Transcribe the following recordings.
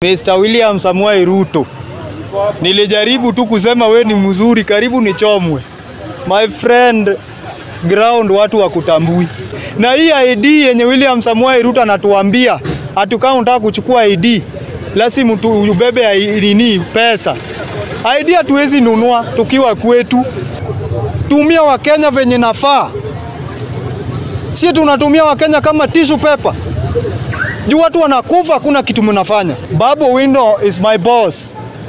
Mr. William Samuel Ruto, nilijaribu tu kusema we ni mzuri, karibu nichomwe. My friend, ground watu wakutambui. Na hii ID yenye William Samuel Ruto anatuambia ati kama unataka kuchukua ID lazima tu ubebe nini pesa. ID hatuwezi nunua tukiwa kwetu. Tumia Wakenya venye nafaa, si tunatumia Wakenya kama tissue paper juu watu wanakufa, hakuna kitu mnafanya. Babu Owino is my boss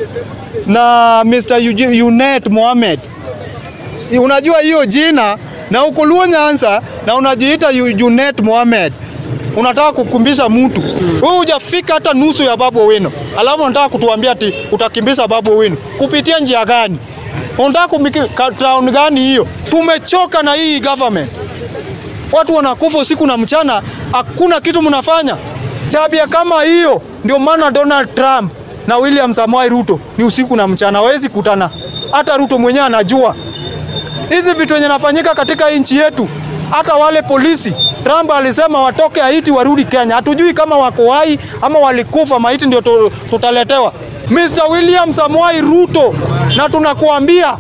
na Mr. Yunet Mohamed. Unajua hiyo jina na uko Luo Nyanza na unajiita Yunet Mohamed, unataka kukumbisha mtu wewe, hujafika hata nusu ya Babu Owino, alafu unataka kutuambia ati utakimbisha Babu Owino kupitia njia gani? Unataka kumiki town gani hiyo? Tumechoka na hii government, watu wanakufa usiku na mchana, hakuna kitu mnafanya. Tabia kama hiyo ndio maana Donald Trump na William Samoei Ruto ni usiku na mchana, hawezi kutana. Hata Ruto mwenyewe anajua hizi vitu yenye nafanyika katika nchi yetu. Hata wale polisi Trump alisema watoke Haiti warudi Kenya. Hatujui kama wako hai ama walikufa, maiti ndio tutaletewa. Mr. William Samoei Ruto, na tunakuambia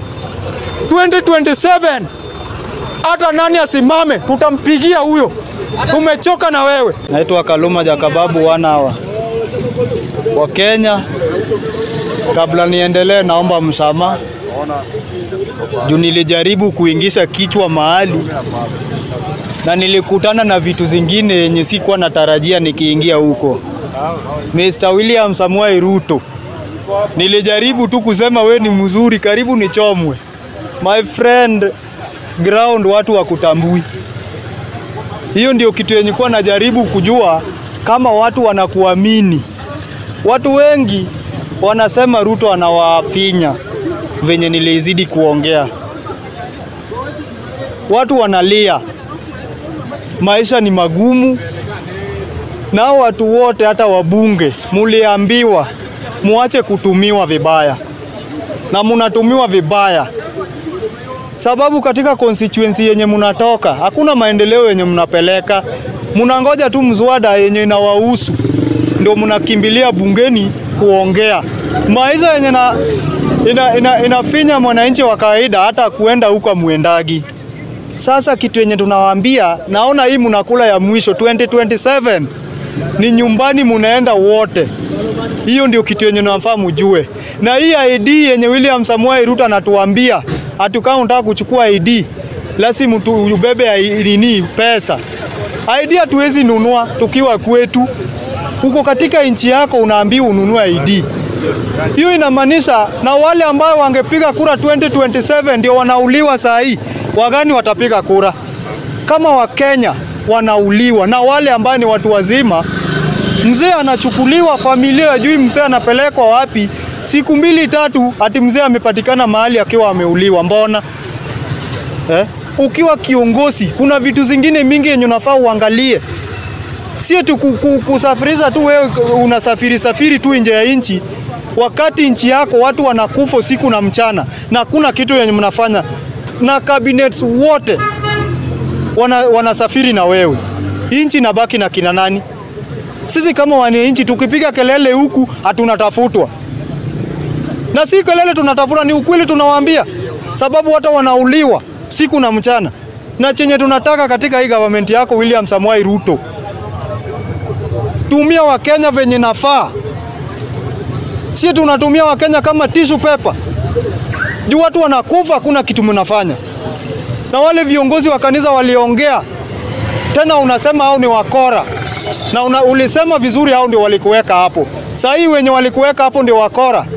2027 hata nani asimame, tutampigia huyo. Tumechoka na wewe. Naitwa Kaluma Jakababu wanawa wa Kenya. Kabla niendelee, naomba msamaha juu nilijaribu kuingisha kichwa mahali na nilikutana na vitu zingine yenye sikuwa natarajia nikiingia huko. Mr. William Samuel Ruto, nilijaribu tu kusema we ni mzuri, karibu nichomwe. My friend, ground watu wakutambui. Hiyo ndio kitu yenye kuwa najaribu kujua kama watu wanakuamini. Watu wengi wanasema Ruto anawafinya venye nilizidi kuongea. Watu wanalia, maisha ni magumu, nao watu wote, hata wabunge, muliambiwa muache kutumiwa vibaya na munatumiwa vibaya, sababu katika constituency yenye munatoka hakuna maendeleo yenye mnapeleka. Munangoja tu mswada yenye inawahusu ndio mnakimbilia bungeni kuongea. Maisha yenye na ina, ina, inafinya mwananchi wa kawaida hata kuenda huko muendagi. Sasa kitu yenye tunawaambia, naona hii mnakula ya mwisho 2027 ni nyumbani munaenda wote. Hiyo ndio kitu yenye nafaa mjue. Na hii ID yenye William Samoei Ruto anatuambia ati kama unataka kuchukua ID lazima ubebe nini pesa. ID hatuwezi nunua tukiwa kwetu. Uko katika nchi yako unaambiwa ununue ID. Hiyo inamaanisha na wale ambao wangepiga kura 2027 ndio wanauliwa saa hii. Wagani watapiga kura? Kama Wakenya wanauliwa na wale ambao ni watu wazima, mzee anachukuliwa, familia hajui mzee anapelekwa wapi, siku mbili tatu, ati mzee amepatikana mahali akiwa ameuliwa. Mbona eh? Ukiwa kiongozi kuna vitu zingine mingi yenye unafaa uangalie, sio tu kusafirisha tu, wewe unasafiri safiri tu nje ya nchi wakati nchi yako watu wanakufa usiku na mchana na hakuna kitu yenye mnafanya, na cabinets wote wana, wanasafiri na wewe, nchi nabaki na kina nani? Sisi kama wananchi tukipiga kelele huku hatunatafutwa, na si kelele tunatafuta, ni ukweli tunawaambia, sababu hata wanauliwa siku na mchana. Na chenye tunataka katika hii government yako William Samoei Ruto, tumia Wakenya venye nafaa si tunatumia Wakenya kama tissue paper. Juu watu wanakufa, hakuna kitu mnafanya. Na wale viongozi wa kanisa waliongea tena, unasema hao ni wakora, na una, ulisema vizuri, hao ndio walikuweka hapo. Saa hii wenye walikuweka hapo ndio wakora.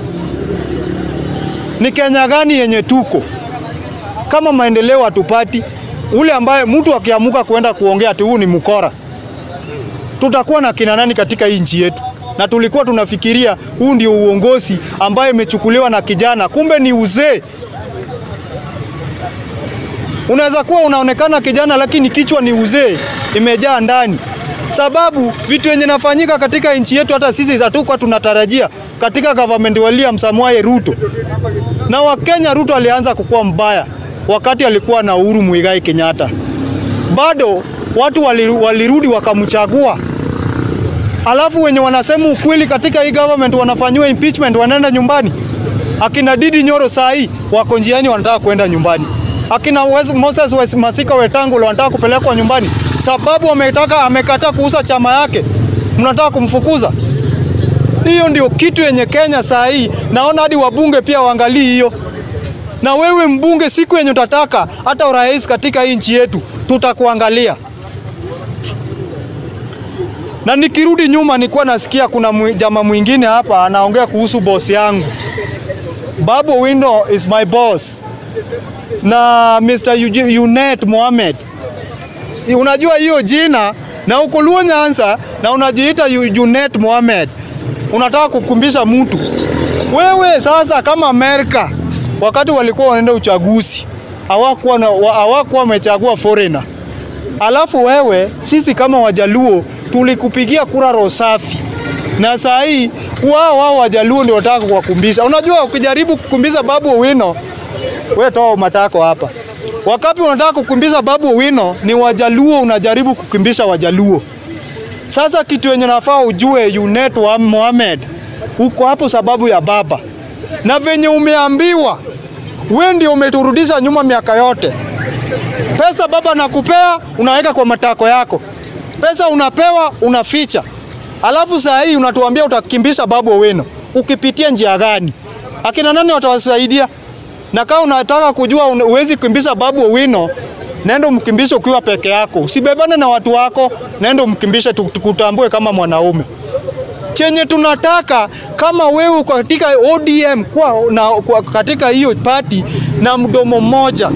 Ni Kenya gani yenye tuko kama maendeleo hatupati? Ule ambaye mtu akiamuka kuenda kuongea ati huu ni mkora, tutakuwa na kina nani katika hii nchi yetu? na tulikuwa tunafikiria huu ndio uongozi ambaye imechukuliwa na kijana, kumbe ni uzee. Unaweza kuwa unaonekana kijana, lakini kichwa ni uzee imejaa ndani, sababu vitu yenye nafanyika katika nchi yetu hata sisi hatukuwa tunatarajia katika government William Samoei Ruto. Na Wakenya, Ruto alianza kukua mbaya wakati alikuwa na Uhuru Muigai Kenyatta. Bado watu walirudi wakamchagua alafu wenye wanasema ukweli katika hii government wanafanyiwa impeachment, wanaenda nyumbani. Akina Didi Nyoro saa hii wako njiani, wanataka kuenda nyumbani. Akina Wes, Moses Wes, Masika Wetangula wanataka kupelekwa nyumbani sababu ametaka amekataa kuuza chama yake, mnataka kumfukuza. Hiyo ndio kitu yenye Kenya saa hii, naona hadi wabunge pia waangalii hiyo. Na wewe mbunge, siku yenye utataka hata urais katika hii nchi yetu, tutakuangalia. Na nikirudi nyuma, nilikuwa nasikia kuna mwi- jamaa mwingine hapa anaongea kuhusu boss yangu. Babu Owino is my boss na Mr. Eugene- Yunet Mohamed. Si- Unajua hiyo jina na uko Luo Nyanza na unajiita Yu- Junet Mohamed, unataka kukumbisha mtu wewe. Sasa kama Amerika wakati walikuwa wanaenda uchaguzi hawakuwa na- wa- hawakuwa wamechagua foreigner, alafu wewe, sisi kama Wajaluo tulikupigia kura roho safi, na saa hii wao wao Wajaluo ndio wataka kuwakumbisha. Unajua, ukijaribu kukumbisha Babu Owino we toa matako hapa. Wakati unataka kukimbiza Babu Owino ni Wajaluo, unajaribu kukimbisha Wajaluo. Sasa kitu yenye nafaa ujue, Yunet wa Mohamed, uko hapo sababu ya baba, na venye umeambiwa, we ndio umeturudisha nyuma miaka yote. Pesa baba nakupea, unaweka kwa matako yako, pesa unapewa unaficha, alafu saa hii unatuambia utakimbisha Babu Owino. Ukipitia njia gani? Akina nani watawasaidia? Na kama unataka kujua una- huwezi kimbisha Babu Owino, nenda umkimbishe ukiwa peke yako, usibebane na watu wako, nenda umkimbishe tu- tukutambue kama mwanaume. Chenye tunataka kama wewe uko katika ODM kwa, na, kwa, katika hiyo party na mdomo mmoja,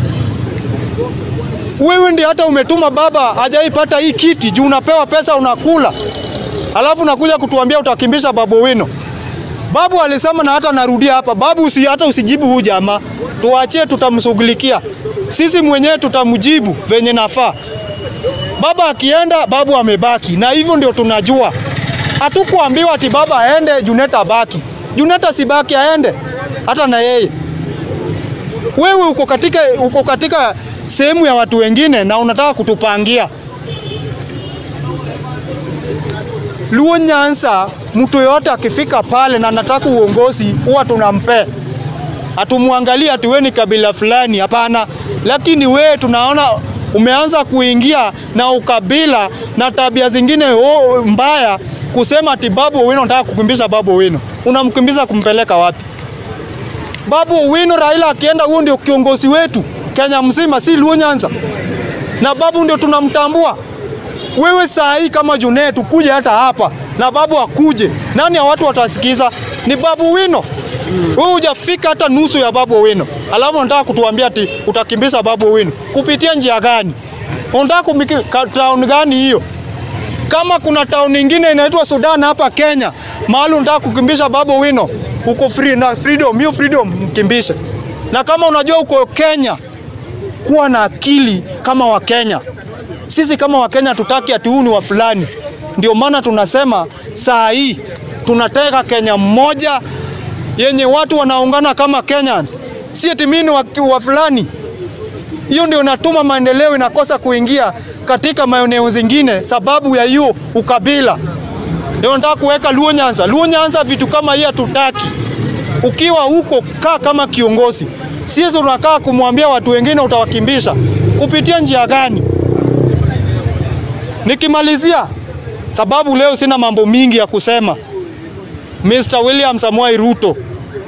wewe ndiye hata umetuma baba hajaipata hii kiti juu unapewa pesa unakula, alafu nakuja kutuambia utakimbisha Babu Owino. Babu alisema na hata narudia hapa, babu usi, hata usijibu huyu jamaa, tuachie, tutamshughulikia sisi mwenyewe, tutamjibu venye nafaa. Baba akienda, babu amebaki, na hivyo ndio tunajua. Hatukuambiwa ati baba aende, Juneta abaki. Juneta sibaki, aende hata na yeye. Wewe uko katika, uko katika sehemu ya watu wengine na unataka kutupangia Luo Nyanza, mtu yoyote akifika pale na anataka uongozi huwa tunampe, hatumwangalia ati wewe ni kabila fulani, hapana. Lakini wewe tunaona umeanza kuingia na ukabila na tabia zingine o, mbaya, kusema ati Babu Owino unataka kukimbisha Babu Owino. Unamkimbiza kumpeleka wapi? Babu Owino, Raila akienda, huyo ndio kiongozi wetu Kenya mzima, si Luo Nyanza, na Babu ndio tunamtambua. Wewe saa hii kama Junet ukuje hata hapa na babu akuje, nani ya watu watasikiza? Ni Babu Owino. Wewe hujafika hata nusu ya Babu Owino, alafu unataka kutuambia ati utakimbiza Babu Owino kupitia njia gani? Unataka kumiki ka- town gani hiyo? Kama kuna town nyingine inaitwa Sudan hapa Kenya, mahali unataka kukimbisha Babu Owino, uko free na freedom, hiyo freedom mkimbishe. Na kama unajua uko Kenya, kuwa na akili kama Wakenya. Sisi kama Wakenya tutaki ati huu ni wa fulani. Ndio maana tunasema saa hii tunataka Kenya mmoja yenye watu wanaungana kama Kenyans, si eti mimi ni wa, wa fulani. Hiyo ndio inatuma maendeleo inakosa kuingia katika maeneo zingine sababu ya hiyo ukabila. Ndio nataka kuweka Luo Nyanza. Luo Nyanza vitu kama hii hatutaki. Ukiwa huko kaa kama kiongozi. Sisi unakaa kumwambia watu wengine utawakimbisha kupitia njia gani? Nikimalizia, sababu leo sina mambo mingi ya kusema. Mr. William Samoei Ruto,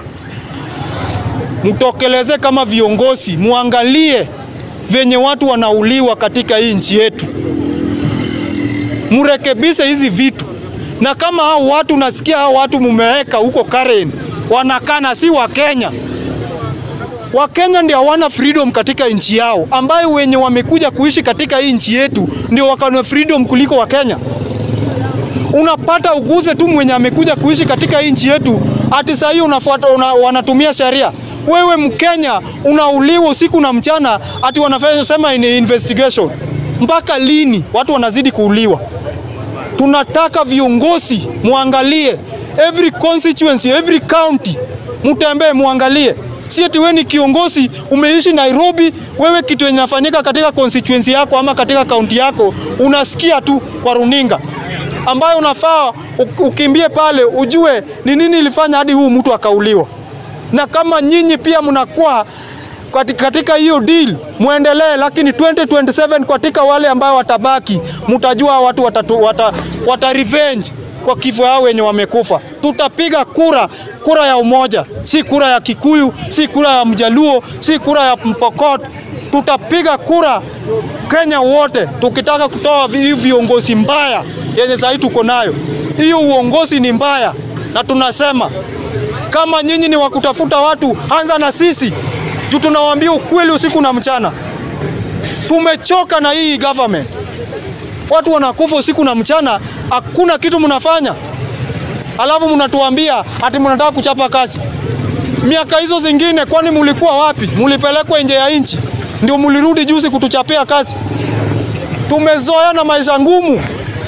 mtokeleze kama viongozi, muangalie venye watu wanauliwa katika hii nchi yetu, murekebishe hizi vitu. Na kama hao watu nasikia hao watu mumeweka huko Karen wanakana, si wa Kenya. Wakenya ndio hawana freedom katika nchi yao, ambayo wenye wamekuja kuishi katika hii nchi yetu ndio wakana freedom kuliko Wakenya. Unapata uguze tu mwenye amekuja kuishi katika hii nchi yetu, ati saa hii unafuata una, wanatumia sheria. Wewe Mkenya unauliwa usiku na mchana, ati wanafanya sema in investigation. Mpaka lini watu wanazidi kuuliwa? Tunataka viongozi muangalie every constituency, every county, mutembee muangalie si eti wewe ni kiongozi umeishi Nairobi, wewe kitu yenye inafanyika katika constituency yako ama katika kaunti yako unasikia tu kwa runinga. ambayo unafaa u- ukimbie pale ujue ni nini ilifanya hadi huu mtu akauliwa. Na kama nyinyi pia mnakuwa kati- katika hiyo deal muendelee, lakini 2027 katika wale ambao watabaki, mtajua watu watatu, wata, wata revenge kwa kifo yao wenye wamekufa. Tutapiga kura, kura ya umoja, si kura ya Kikuyu, si kura ya Mjaluo, si kura ya Mpokot. Tutapiga kura Kenya wote tukitaka kutoa vi- hii viongozi mbaya yenye sahii tuko nayo. Hiyo uongozi ni mbaya, na tunasema kama nyinyi ni wa kutafuta watu, anza na sisi juu tunawaambia ukweli usiku na mchana. Tumechoka na hii government, watu wanakufa usiku na mchana, hakuna kitu mnafanya, alafu mnatuambia ati mnataka kuchapa kazi. Miaka hizo zingine, kwani mulikuwa wapi? Mulipelekwa nje ya nchi ndio mulirudi juzi kutuchapia kazi. Tumezoea na maisha ngumu.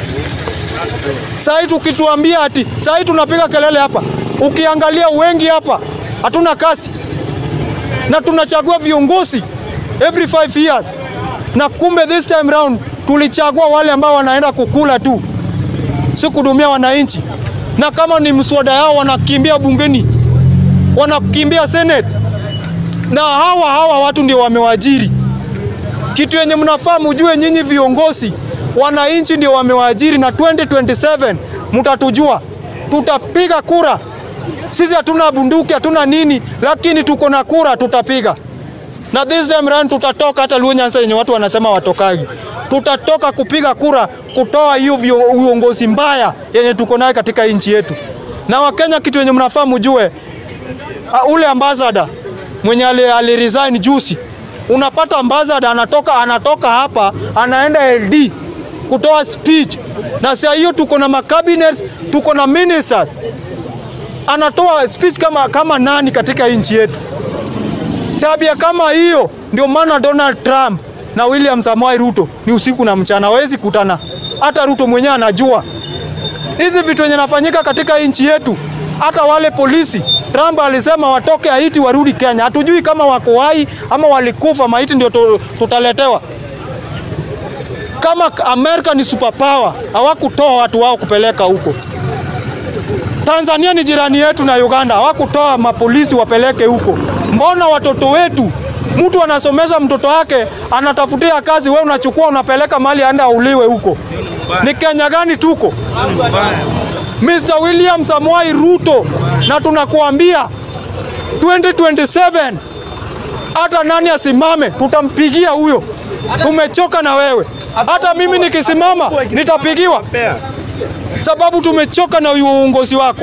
Sahii tukituambia ati sahii tunapiga kelele hapa, ukiangalia wengi hapa hatuna kazi na tunachagua viongozi every five years, na kumbe this time round tulichagua wale ambao wanaenda kukula tu, si kudumia wananchi. Na kama ni mswada yao wanakimbia bungeni, wanakimbia senate, na hawa hawa watu ndio wamewaajiri. Kitu yenye mnafaa mjue nyinyi viongozi, wananchi ndio wamewaajiri, na 2027 mtatujua, tutapiga kura. Sisi hatuna bunduki, hatuna nini, lakini tuko na kura, tutapiga. Na this time round tutatoka hata Luo Nyanza yenye watu wanasema watokagi, tutatoka kupiga kura kutoa hiyo vio- uongozi mbaya yenye tuko naye katika nchi yetu. Na Wakenya, kitu yenye mnafaa mjue, uh, ule ambassador mwenye ali, ali resign juzi, unapata ambassador anatoka, anatoka hapa anaenda LD kutoa speech, na saa hiyo tuko na macabinets, tuko na ministers anatoa speech kama, kama nani katika nchi yetu. Tabia kama hiyo ndio maana Donald Trump na William Samoei Ruto ni usiku na mchana, hawezi kutana. Hata Ruto mwenyewe anajua hizi vitu yenye nafanyika katika nchi yetu. Hata wale polisi Trump alisema watoke Haiti warudi Kenya. Hatujui kama wako hai ama walikufa, maiti ndio tu- tutaletewa. Kama Amerika ni superpower, hawakutoa watu wao kupeleka huko. Tanzania ni jirani yetu na Uganda, hawakutoa mapolisi wapeleke huko. Mbona watoto wetu, mtu anasomesha mtoto wake, anatafutia kazi, we unachukua unapeleka mali aende auliwe huko? Ni Kenya gani tuko? Mr. William Samoei Ruto, na tunakuambia 2027 hata nani asimame, tutampigia huyo. Tumechoka na wewe. Hata mimi nikisimama nitapigiwa sababu tumechoka na uongozi wako.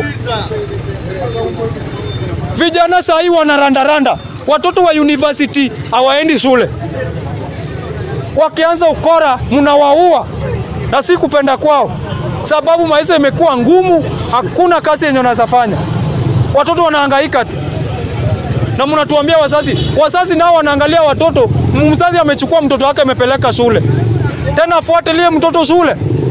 Vijana saa hii wanarandaranda, watoto wa university hawaendi shule, wakianza ukora mnawaua, na si kupenda kwao, sababu maisha imekuwa ngumu, hakuna kazi yenye wanaweza fanya, watoto wanahangaika tu na mnatuambia wazazi, wazazi nao wanaangalia watoto. Mzazi amechukua mtoto wake amepeleka shule, tena afuatilie mtoto shule.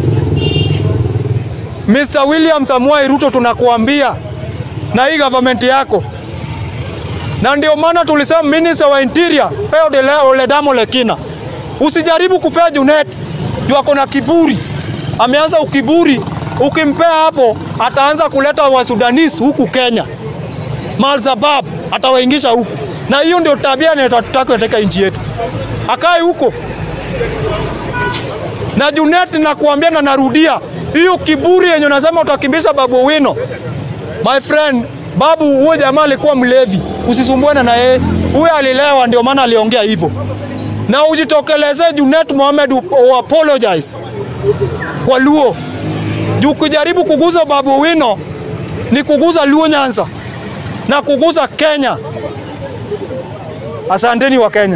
Mr. William Samoei Ruto, tunakuambia na hii government yako, na ndio maana tulisema minister wa interior peo de Oledamo Lekina, usijaribu kupea Junet juu ako na kiburi, ameanza ukiburi. Ukimpea hapo, ataanza kuleta wasudanis huku Kenya, Malzabab atawaingisha huku, na hiyo ndio tabia inayotaka katika nchi yetu, akae huko na Junet, nakuambia na narudia hiyo kiburi yenye unasema utakimbisha Babu Owino. My friend, babu huyo jamaa alikuwa mlevi, usisumbuane na yeye. Huyo alilewa, ndio maana aliongea hivyo, na ujitokelezee Junet Mohamed, u apologize kwa Luo juu kujaribu kuguza Babu Owino ni kuguza Luo Nyanza na kuguza Kenya. Asanteni wa Kenya.